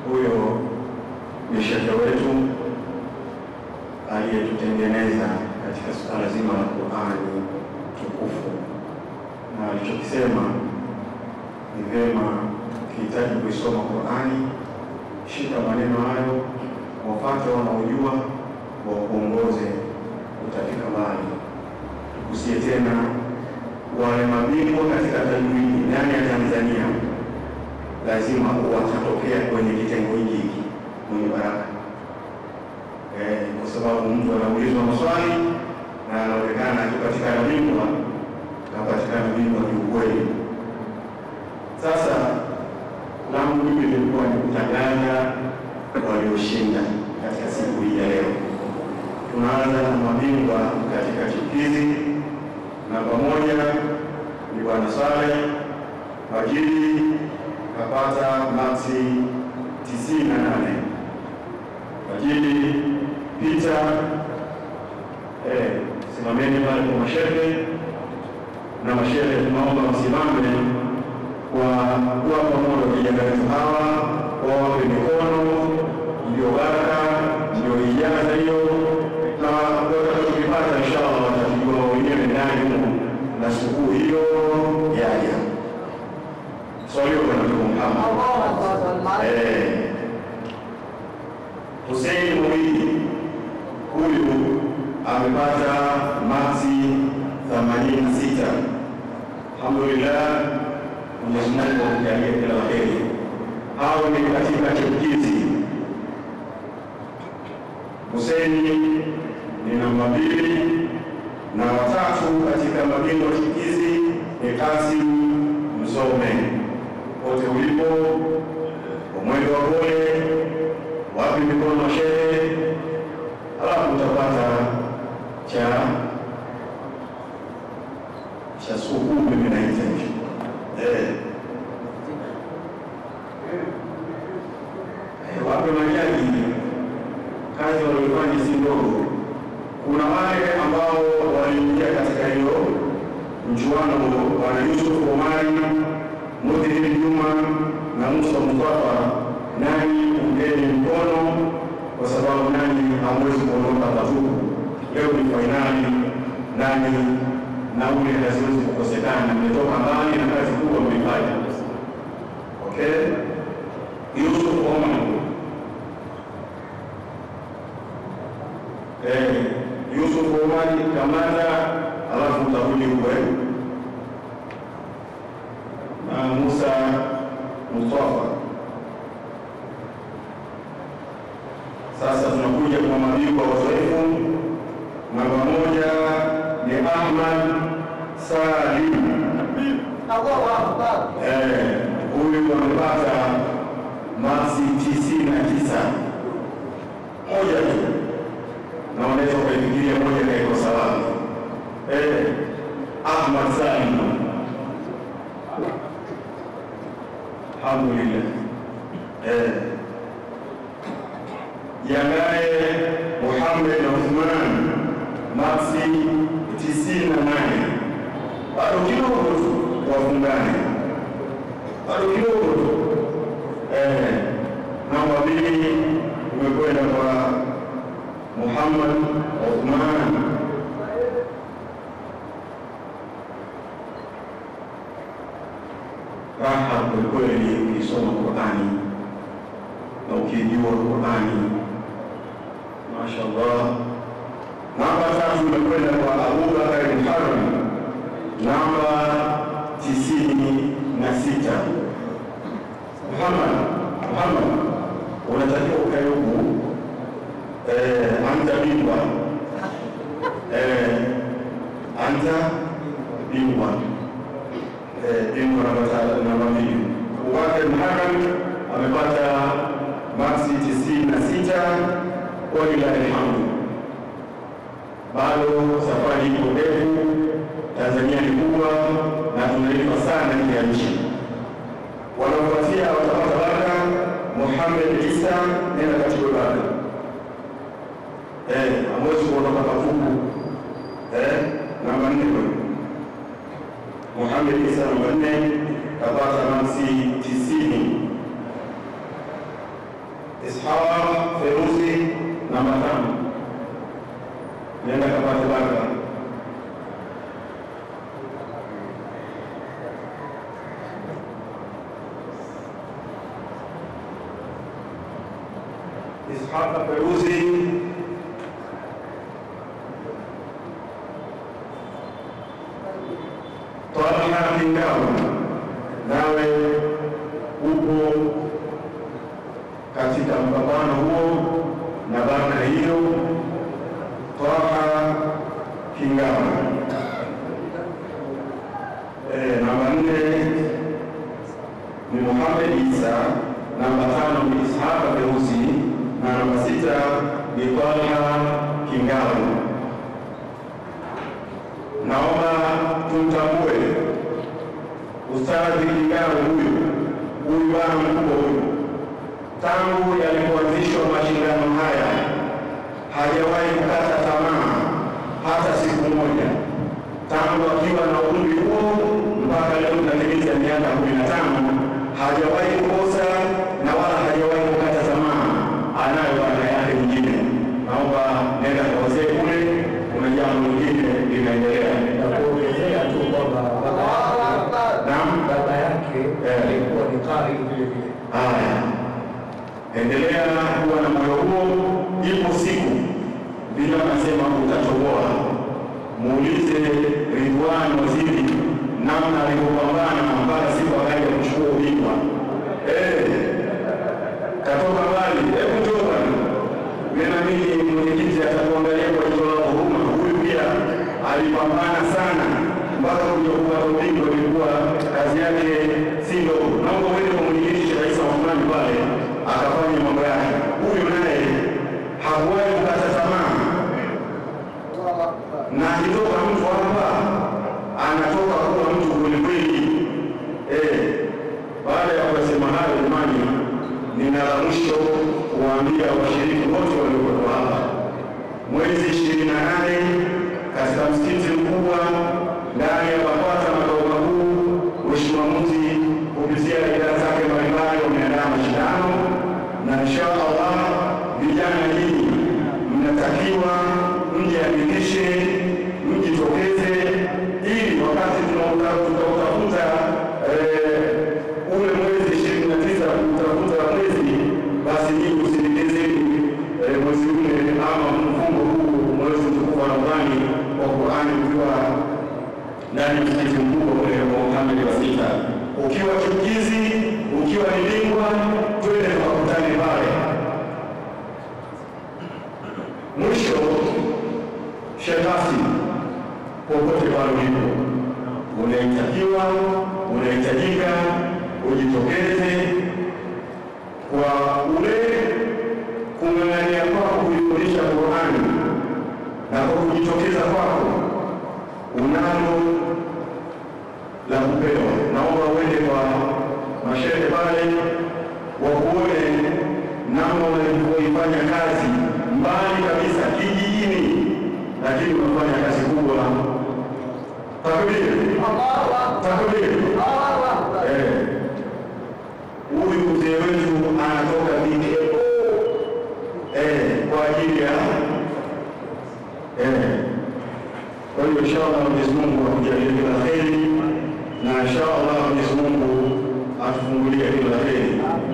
huyo ni shekhe wetu aliyetutengeneza katika suala zima la Qur'ani tukufu, na alichokisema ni vyema ukihitaji kuisoma Qur'ani, shika maneno hayo, wapate wanaojua wakuongoze, utafika mbali. Tukusie tena wale mabingwa katika tajwidi ndani ya Tanzania, lazima watatokea kwenye kitengo hiki hiki mwenye baraka eh, kwa sababu mtu anaulizwa maswali na anaonekana akipatikana bingwa kapatikana bingwa kiukweli. Sasa langu mimi lilikuwa ni kutangaza walioshinda katika siku hii ya leo. Tunaanza na mabingwa katika chipukizi. Namba moja ni Bwana Saleh Majidi kapata maksi tisini na nane. Majidi Pita, eh, simameni pale kwa mashehe na mashehe, tunaomba msimame kwa kuwapa moyo vijana wetu hawa, wawape mikono, ndio baraka, ndio ijaza hiyo, na watakachokipata inshallah watakijua wenyewe ndani humu na sikukuu hiyo yaja. Swalio kwa Nabii Muhammad. Eh, Hussein Mwidi huyu amepata maksi 86. Alhamdulillah, Mwenyezi Mungu amjalie kila la heri. Hao ni katika chipukizi. Hussein ni namba mbili na watatu katika mabingwa chipukizi ni Kasim Mzome. Pote ulipo umwendo wa pole, wapi mikono mashehe, halafu utapata cha cha sukuu, mimi naita hicho eh. Eh, wape majaji kazi walioifanya si ndogo. Kuna wale ambao waliingia katika hiyo mchuano, wana Yusuf Omari, Mudhiri Juma na Musa Mustafa. Nani ungeni mkono, kwa sababu nani hamwezi kuondoka patupu. Leo ni fainali, nani nauli haziwezi kukosekana. Mmetoka mbali na kazi kubwa mmeifanya. Okay, Yusuf Omar Eh, Yusuf Omari kamata, alafu utarudi huko eh, na Musa Mustafa. Sasa tunakuja kwa mabingwa wazoefu. Namba moja ni Ahmad Salim. Eh, huyu amepata maksi tisini na tisa moja tu na unaweza ukaifikiria moja kaikosa wapi? Eh, Ahmad Salim, alhamdulillah. Eh, Jangaye Muhammad Uthman maksi tisini na nane bado kidogo tu wafungane, bado kidogo tu. Eh, namba mbili umekwenda kwa Muhammad Uthman. Raha kwelikweli ukisoma Qurani na ukijua Qurani, mashallah. Namba tatu imekwenda kwa Abubakar Muharram, namba tisini na sita. Muhammad, Muhammad unatakiwa ukae huku Eh, anta bingwa eh, anta bingwa eh, bingwa namba namba mbili. Abubakar Muharram amepata maksi tisini na sita. Walilahi alhamdu, bado safari iko ndefu. Tanzania ni kubwa na tunalipa sana nje ya nchi. Wanaofuatia watapata baraka. Muhammad Isa nenda katiwe baraka Eh, hamwezi kuondoka patupu. Eh, namba nne kwa Muhammad Isa namba nne kapata maksi tisini. Ishaq Feruzi namba tano, nenda kapate baraka. Ishaq Feruzi Twalha Kingawa, nawe upo katika mpambano huo na baraka hiyo. Twaha Kingawa. Eh, namba nne ni Muhammad Isa, namba tano ni Ishaqa Feuzi na namba sita ni Twaha Kingawa. Naomba tumtambue Ustadhi Kingawa huyu huyu bwana mkubwa huyu tangu yalipoanzishwa mashindano haya hajawahi kukata tamaa hata siku moja, tangu akiwa na umri huo mpaka leo tunatimiza miaka kumi na tano hajawahi kukosa na wala hajawahi kukata tamaa. Anayo baraka yake nyingine. Naomba nenda kwa wazee kule, kuna jambo lingine linaendelea. na kuongezea tu kwamba baba Naam. baba yake Eh. alikuwa ni qari vile vile. Haya, endelea kuwa na moyo huo. Ipo siku vile wanasema utatoboa. Muulize Ridwan Waziri namna alivyopambana mpaka siku akaja kuchukua ubingwa. Eh, katoka mbali. Hebu njoo bwana, mimi na mimi mwenyekiti atakuangalia kwa jicho la huruma. Huyu pia alipambana sana mpaka kuja kupata ubingwa, ilikuwa kazi yake si ndogo. Naomba uende kwa mwenyekiti Sheikh Isa Othmani pale akafanya mambo yake. Huyu naye hakuwahi kukata tamaa, na akitoka mtu hapa anatoka kuwa mtu kwelikweli. Eh, baada ya kusema hayo, jamani, nina la mwisho kuwaambia washiriki wote waliokuwa hapa mwezi ishirini na nane katika msikiti mkubwa ndani ya BAKWATA makao makuu, Mheshimiwa Muti kupitia idara zake mbalimbali wameandaa mashindano, na insha Allah vijana nyinyi mnatakiwa mjiandikishe, mjitokeze, ili wakati tunauta- tutautafuta eh, ule mwezi ishirini na tisa kutafuta mwezi, basi nyinyi usindikizeni eh, mwezi ule ama mfungo huu mwezi mtukufu wa Ramadhani wa Qur'ani ukiwa ndani ya msikiti mkubwa ule wa Muhammad wa sita, ukiwa chukizi, ukiwa ni bingwa, twende tukakutane pale. Mwisho, shekasi, popote pale ulipo, unaitakiwa unahitajika ujitokeze kwa ule kung'ang'ania kwako kuifundisha Qur'ani na kwa kujitokeza kwako unalo la kupewa. Naomba uende kwa mashehe pale wakuone namna unavyoifanya kazi mbali kabisa kijijini, lakini unafanya kazi kubwa. Takbir, takbir. Eh, huyu mzee wetu anatoka Bikeko eh, kwa ajili ya eh. Kwa hiyo inshallah Mwenyezi Mungu akujalie kila kheri, na inshallah Mwenyezi Mungu atufungulie kila kheri.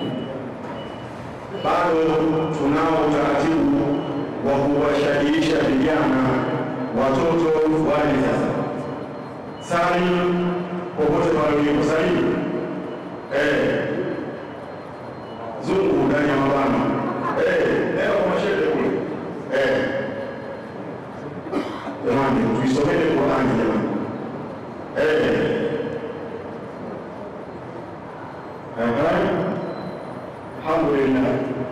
Bado tunao utaratibu wa kuwashajiisha vijana watoto wale sasa sali popote pale ulipo sali eh, zungu ndani ya mabano eh, leo kwa mashehe kule eh Jamani, tuisomele Qur'ani jamani. Eh. Eh. Alhamdulillah.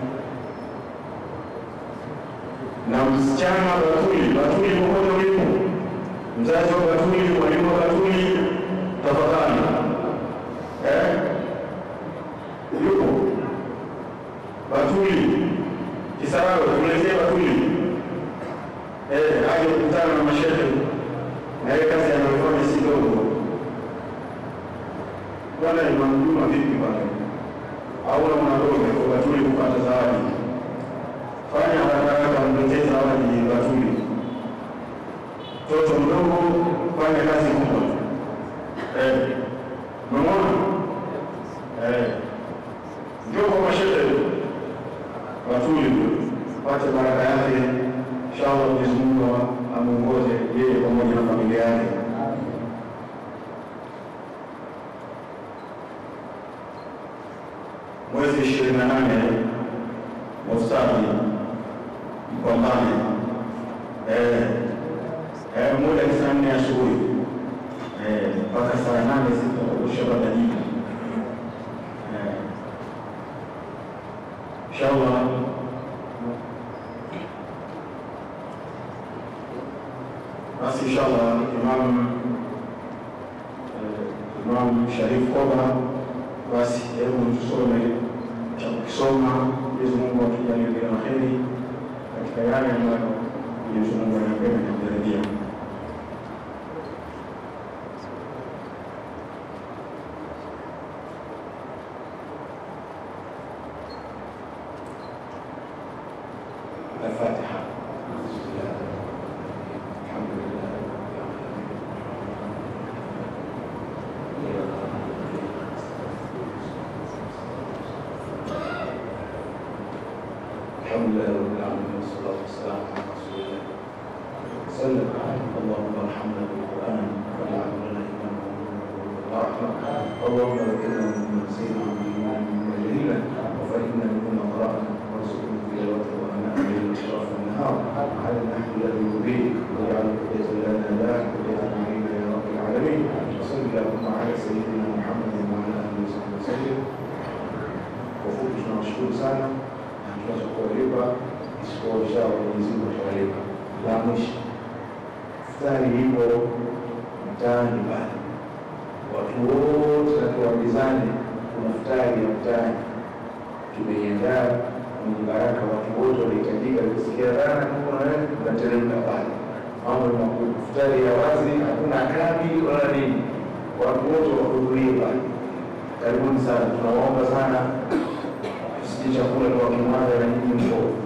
Na msichana Batuli, Batuli popote ulipo, mzazi wa Batuli, mwalimu wa Batuli, tafadhali. Eh? Yupo Batuli, Kisarawe, tuletee Batuli eh, aje kukutana na mashehe na ile kazi anayofanya si ndogo. Bwana Imam Juma vipi pale? Au na mwanadome kwa Batuli kupata zawadi? kuletea zawadi Batuli. Mtoto mdogo fanya kazi kubwa. Eh, umeona? Eh, ndio kwa mashehe Batuli pate baraka yake, inshallah Mwenyezi Mungu amuongoze yeye pamoja na familia yake. Mwezi ishirini na nane Mustadi Mpambane eh, eh, muda ni saa nne asubuhi eh, mpaka saa nane sitaushapata jibu eh, inshallah basi inshallah Imam eh, Imam Sharif Koba, basi hebu tusome cha kukisoma. Mwenyezi Mungu atujalie kila la heri katika yale ambayo Mwenyezi Mungu anapenda na kujalia. Al-Fatiha. الحمد لله رب العالمين والصلاة والسلام على رسول الله وسلم اللهم ارحمنا بالقرآن واجعله لنا إماما ورحمة اللهم ذكرنا مما نسينا وعلمنا مما جهلنا وفهمنا مما قرأنا وارزقنا تلاوته وأناء الليل وأطراف النهار على النحو الذي يريد واجعل حجة لنا لا حجة علينا يا رب العالمين وصل اللهم على سيدنا محمد وعلى آله وصحبه وسلم wafupi tunawashukuru sana na tunaweza kuwalipa isipokuwa inshallah Mwenyezi Mungu atawalipa. La mwisho, futari ipo mtaani pale, watu wote natuambizane, kuna futari ya mtaani tumeiandaa mwenye baraka, watu wote wanahitajika kusikia dhana kama wewe unateremka pale, mambo ni makubwa. Futari ya wazi, hakuna kambi wala nini, watu wote wahudhurie pale. Karibuni sana, tunawaomba sana tusije chakula kwa kimwaga na nyinyi mko